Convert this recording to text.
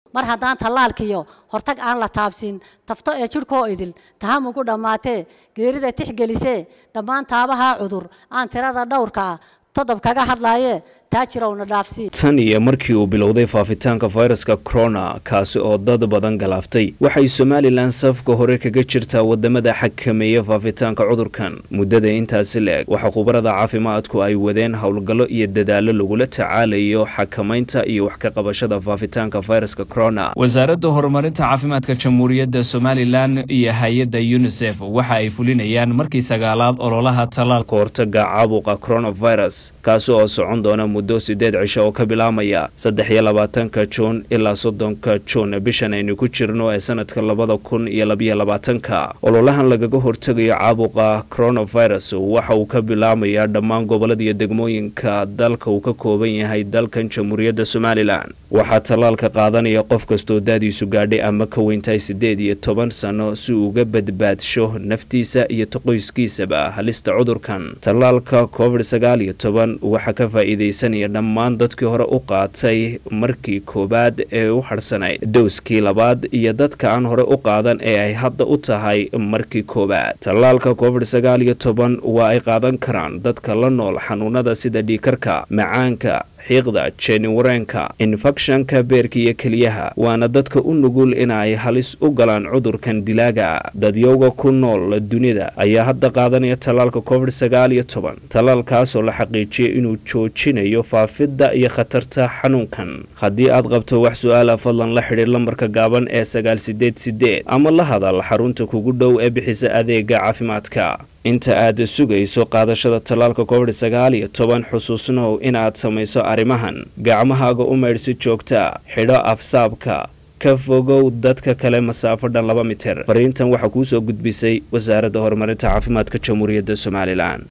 mar haddaan tallaalkiyo hortag aan la taabsin tafto ee jidhkoo idil tahamugu dhammaatee geerida tixgelisee dhammaan taabahaa cudur aan tirada dhowrka ah todob kaga hadlaaye taajirowna dhaafsi tan iyo markii uu bilowday faafitaanka fayraska corona kaasi oo dad badan galaaftay waxay somalilan safka hore kaga jirtaa wadamada xakameeya faafitaanka cudurkan muddada intaasi la-eg waxaa khubarada caafimaadku ay wadeen howlgallo iyo dadaallo lagula tacaalayo xakamaynta iyo wax ka qabashada faafitaanka fayraska corona wasaaradda horumarinta caafimaadka jamhuuriyadda somalilan iyo hay-adda unisef waxa ay fulinayaan markii sagaalaad ololaha tallaalka hortaga caabuqa coronavirus kaasi oo socon doona muddo sideed cisho oo ka bilaamaya saddex iyo labaatanka juun ilaa soddonka juun bishan aynu ku jirno ee sanadka labada kun iyo labayo labaatanka ololahan lagaga hortegayo caabuqa coronavirus waxa uu ka bilaamayaa dhammaan gobolada iyo degmooyinka dalka uu ka kooban yahay dalkan jamhuuriyadda somalilan waxaa tallaalka qaadanaya qof kastoo daadiisu gaadhay ama ka weyntahay siddeed iyo toban sano si uu uga badbaadsho naftiisa iyo qoyskiisaba halista cudurkan tallaalka covid sagaal iyo toban waxaa ka faa'iidaysanaya dhammaan dadkii hore u qaatay markii koowaad ee u hadhsanayd dowskii labaad iyo dadka aan hore u qaadan ee ay hadda u tahay markii koowaad tallaalka covid sagaal iyo toban waa ay qaadan karaan dadka la nool xanuunada sida dhiikarka macaanka xiiqda jeniwareenka infekshanka beerka iyo keliyaha waana dadka u nugul inay halis u galaan cudurkan dilaaga dadyowga ku nool dunida ayaa hadda qaadanaya tallaalka covid sagaal iyo toban tallaalkaasoo la xaqiijiyay inuu joojinayo faafidda iyo khatarta xanuunkan haddii aad qabto wax su-aala fadlan la xidhiir lambarka gaaban ee sagaal sideed sideed ama la hadal xarunta kugu dhow ee bixisa adeega caafimaadka inta aad sugayso qaadashada tallaalka covid sagaal iyo toban xusuusnow inaad samayso arrimahan gacmahaaga u maydh si joogta xidho afsaabka ka fogow dadka kale masaafo dhan laba mitir fariintan waxaa kuu soo gudbisay wasaaradda horumarinta caafimaadka jamhuuriyadda somalilan